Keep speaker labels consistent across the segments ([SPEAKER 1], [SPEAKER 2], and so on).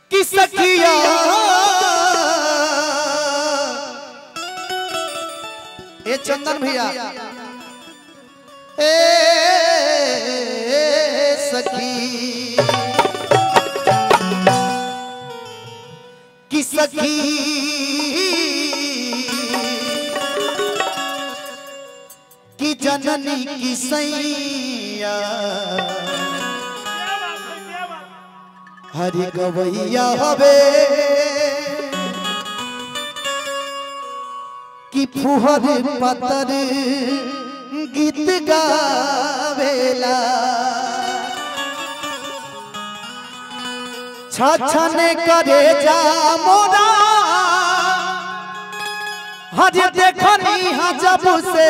[SPEAKER 1] कि सखिया ए चंदन भैया ए सखी कि सखी कि जननी की सैया हरि गवैया हवे कि फुहर पतर गीत गावेला छछन करे जा मोरा हज देखनी हा जब से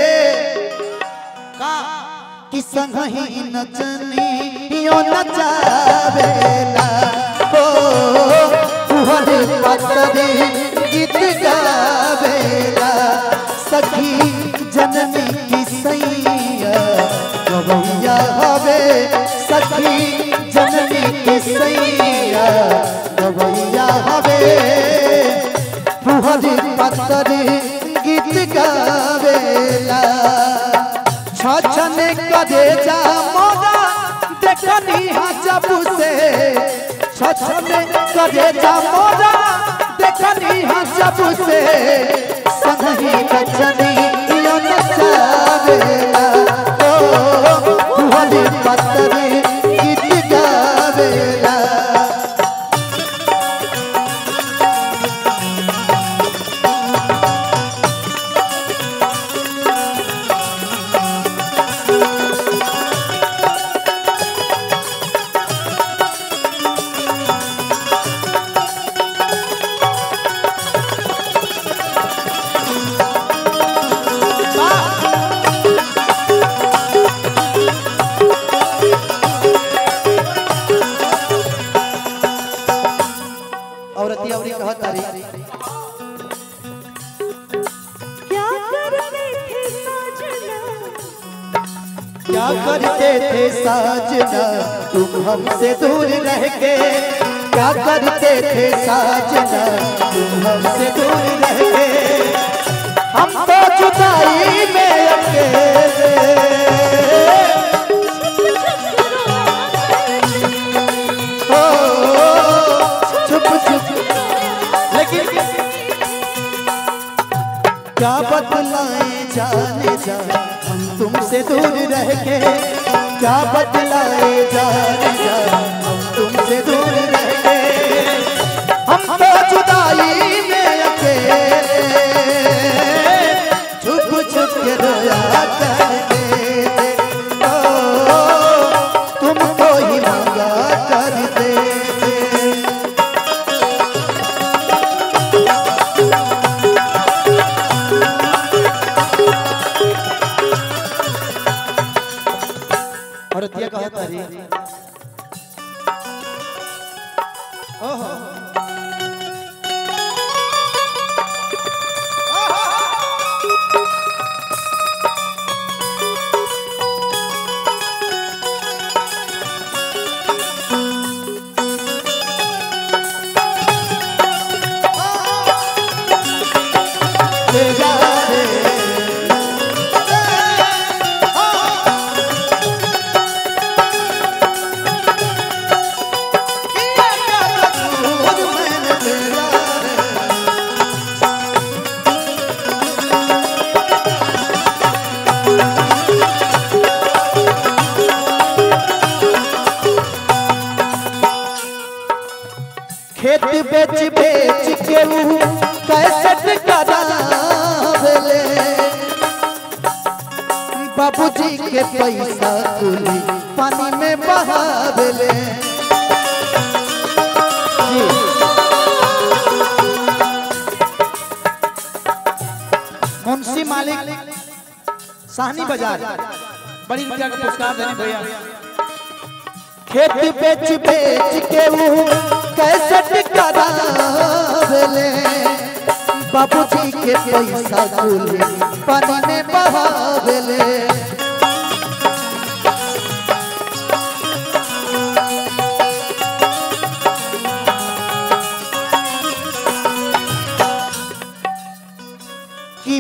[SPEAKER 1] का कि संगही नचनी यो नचावेला हो फुहर पतर गीत गावेला सखी जननी की सैया गवैया हवे सखी जननी की सैया गवैया हवे फुहर पतर गीत गावेला छछन कदे जा मोरा देखनी हा जब से छछन कदे जा मोरा देखनी हा जब से संगही नचनी यो नचावेला ओ फुहर पतर गीत गावेला औरती औरी कहत तारी
[SPEAKER 2] क्या करते थे साजना
[SPEAKER 1] क्या करते थे साजना तुम हमसे दूर रह के क्या करते थे साजना तुम हमसे दूर रह के हम तो जुदाई में अकेले हो चुप चुप लेकिन क्या बदलाए जाने जा हम तुमसे दूर रह के क्या बदलाए जाने जा हम तुमसे दूर रह के हम तो जुदाई में अकेले छुप छुप के रोया करते थे ओ, तुमको ही मांगा करते थे औरतिया कहा तारी ओहो तेरा रे खेत बेच बेच के ऊ कैसे करावेले बाबूजी के पैसा कुली पानी में बहावेले जी। मुंशी मालिक साहनी बाजार बड़ी रुपया का पुरस्कार देने भैया खेत बेच बेच के वो कैसे करावेले बाबूजी के पैसा कुली पानी में बहावेले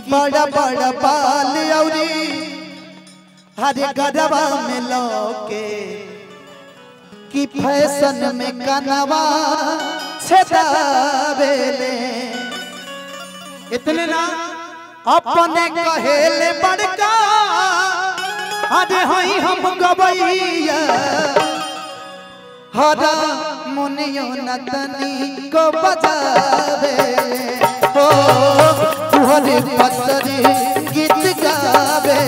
[SPEAKER 1] बड़ा बड़ा बाल औरी हरे गरबा में लौके कि फैशन में कनवा छेदावेले इतने ना अपने कहेले बड़का अरे हई हम गवैया हरा मुनियो नतनी को बजावे हो तुहरे पतरे गीत गावे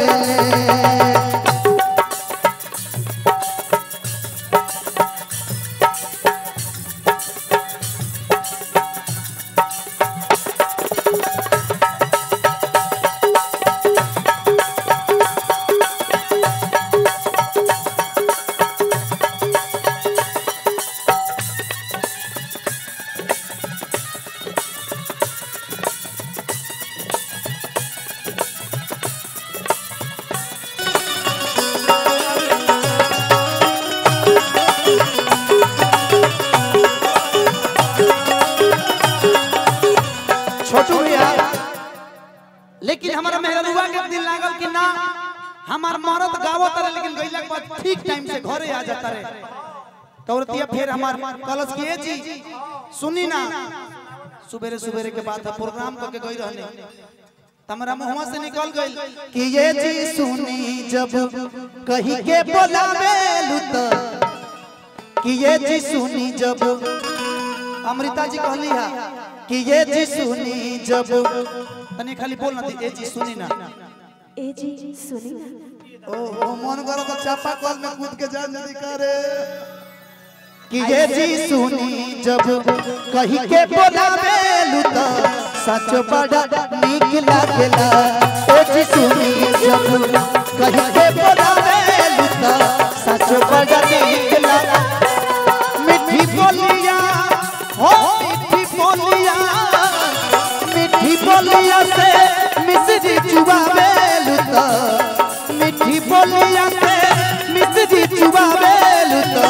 [SPEAKER 1] छोटू भैया लेकिन हमारा मेहरबुआ के दिल लागल कि ना हमार मरद गावत रहे लेकिन गइला के बाद ठीक टाइम से घरे आ जाता रहे तौरतिया फिर हमार कलश की ए जी सुनी ना सुबेरे सुबेरे के बाद प्रोग्राम करके गई रहने तमरा मुहवा से निकल गई कि ये जी सुनी जब कहीं के बोलावे लुत कि ये जी सुनी जब अमृता जी कहली है कि ये जी सुनी जब तनी खाली बोल ना दी ए जी सुनी ना
[SPEAKER 2] ए जी सुनी ना
[SPEAKER 1] ओ ओ मन करो तो चापा कल में कूद के जान जल्दी करे कि ये जी सुनी जब कहीं के बोलावे लुता सच बड़ा नीक लागेला ओ जी सुनी जब कहीं के बोलावे लुता सच बड़ा नीक लागेला मिठी बोलिया हो मिठी बोलिया मिठी बोलिया से मिश्री चुबावे लुता मिठी बोलिया से मिश्री चुबावे लुता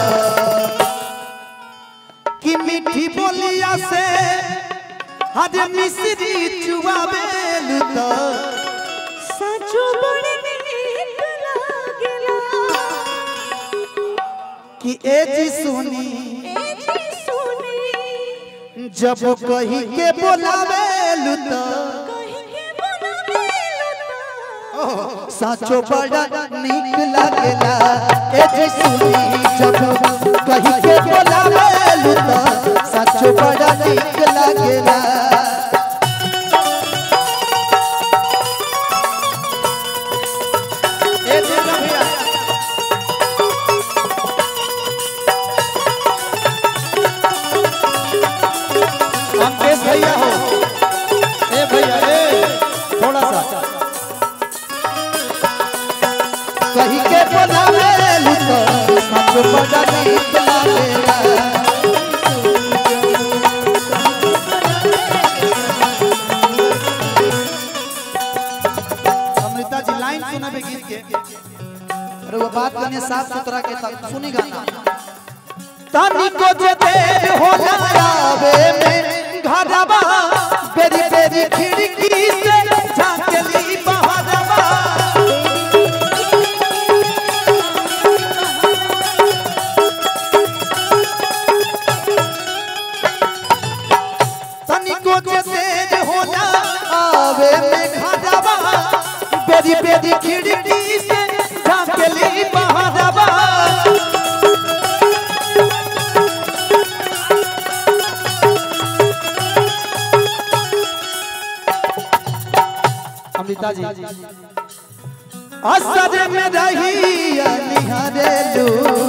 [SPEAKER 1] कि मिठी बोलिया से हरे मिश्री चुबावे लुता
[SPEAKER 2] सचो बड़े नीक लागेला
[SPEAKER 1] कि ए जी सुनी
[SPEAKER 2] ए जी सुनी
[SPEAKER 1] जब कहीं के बोलावे लुता
[SPEAKER 2] कहीं के बोलावे लुता
[SPEAKER 1] साचो बड़ा नीक लागेला ए जी सुनी जब कहीं के बोलावे लुता साचो बड़ा नीक लागेला ए जी ना भैया अंकेश भैया हो ए भैया ए थोड़ा सा कहीं के बोलावे लुतो सच बड़ा नीक लागेला अमृता जी लाइन सुनाबे गीत के अरे वो बात करने साफ सुथरा के तक सुनी गाना तानी को जे देर हो जावे में घरवा बेरी बेरी खिड़की से झांकली बहरवा तनिको जे तेज हो जा आवे में घरवा बेरी बेरी खिड़की से झांकली बहरवा अमृता जी असर में रही निहारे लू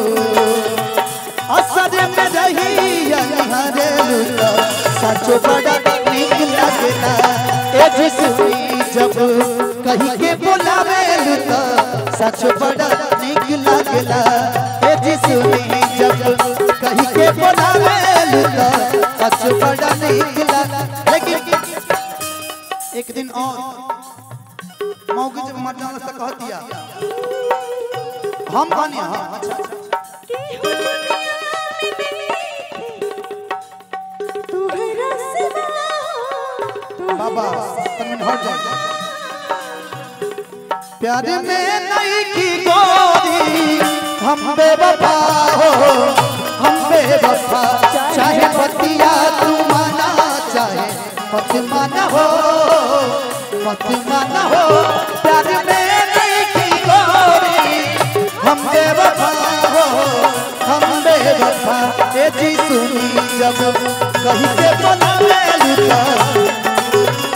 [SPEAKER 1] असर में रही निहारे लू सचो बड़ा नीक लगेला ए जी सुनी जब कहीं के बोलावे लू तो सच बड़ा नीक लगेला ए जी सुनी जब कहीं के बोलावे लू तो सच बड़ा नीक लगेला लेकिन एक दिन और मौके जब मर जाने से कह दिया हम बने हाँ अच्छा अच्छा।
[SPEAKER 2] तुहरा सिवा
[SPEAKER 1] बाबा।
[SPEAKER 2] तुहरा
[SPEAKER 1] तमन हट जाए प्यार में नहीं की गोरी हम बेवफा हो हम बेवफा चाहे पतिया तू माना चाहे मत माना हो मत माना हो प्यार में नहीं की गोरी हम बेवफा हो हम बेवफा ए जी सुनी जब कहीं के बना लुटा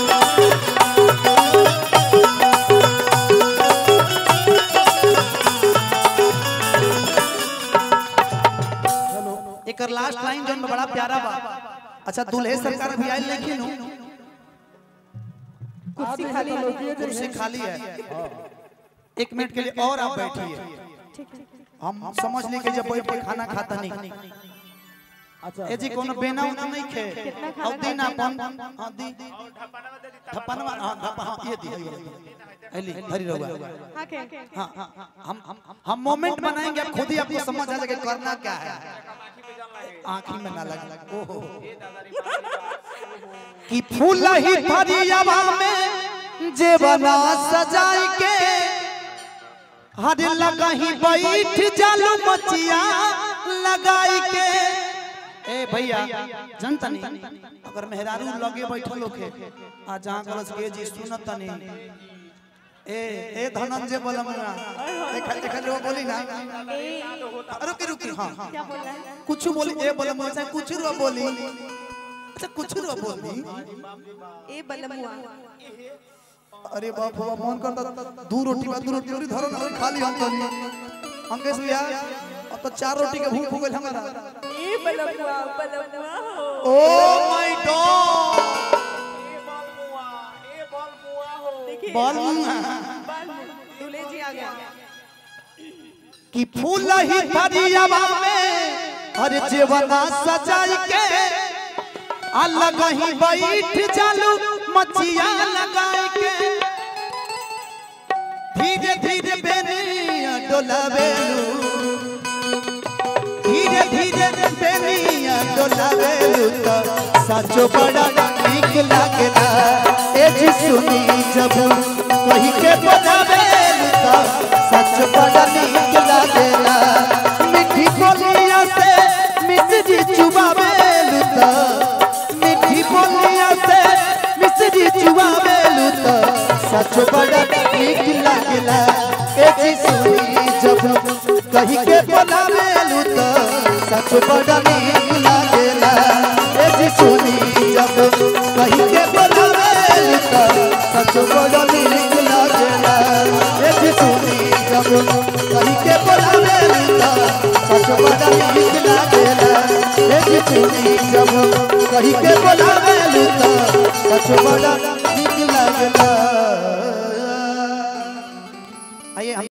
[SPEAKER 1] एकर लास्ट लाइन जौन बा, बड़ा प्यारा बा अच्छा दुल्हे सरकार भी आइल लेकिन
[SPEAKER 2] कुर्सी खाली है
[SPEAKER 1] कुर्सी खाली है एक मिनट के लिए और आप बैठिए
[SPEAKER 2] ठीक ठीक
[SPEAKER 1] हम समझ ली कि जब बैठ के खाना खाता नहीं ए जी कोनो बेना उना नहीं खे और दिन अपन हां दी धपनवा हां धप हां ये दी एली धरी रहुआ
[SPEAKER 2] हाँ के
[SPEAKER 1] हाँ हाँ हाँ, हम हम हम मोमेंट बनाएंगे आप खुद ही आपको समझ आ जाएगा करना क्या है आंखी में ना लगे ओहो कि फूल ही फरियावा में जेवना सजाई के हर लगही बैठ जालू मचिया लगाई के ए भैया जनता नहीं अगर मेहरारू लगे बैठल होखे आ जहां गलस के जी सुनत नहीं ए ए धनंजय बोलमुआ देखा देखा जो बोली ना रुकी रुकी हां
[SPEAKER 2] क्या बोल रहा है
[SPEAKER 1] कुछ बोली ए बोलमुआ चाहे कुछ रो बोली अच्छा कुछ रो बोली
[SPEAKER 2] ए बलमुआ
[SPEAKER 1] अरे बाप रे मन करता दू रोटी बा दू रोटी और धरो ना खाली हम तो अंकेश भैया अब तो चार रोटी के भूख हो गइल हमारा
[SPEAKER 2] ए बलमुआ बलमुआ हो
[SPEAKER 1] ओ माय गॉड
[SPEAKER 2] देखिए
[SPEAKER 1] बोलमुआ
[SPEAKER 2] दूल्हे जी आ गया
[SPEAKER 1] कि फूल ही फरियावा में हर जीवना सजाई के अलग ही बैठ जालू मचिया लगाई के धीरे धीरे बेनिया डोलावेलू धीरे धीरे बेनिया डोलावेलू तो सचो बड़ा नीक लागेला ए जी सुनी जब कही के बनावेलू तो सच बड़ा नीक लागेला मिठी बोलिया से मिश्री चुबावेलू तो मिठी बोलिया से मिश्री चुबावेलू तो सच बड़ा नीक लागेला ए जी सुनी जब कही के बोलावेलू तो सच बड़ा नीक लागेला ए जी सुनी जब कही के बोलावेलू तो सच बड़ा नीक लागेला ए जी सुनी जब कही के बोलावेलू तो सच बड़ा नीक लागेला ए जी सुनी जब कही के बोलावेलू तो सच बड़ा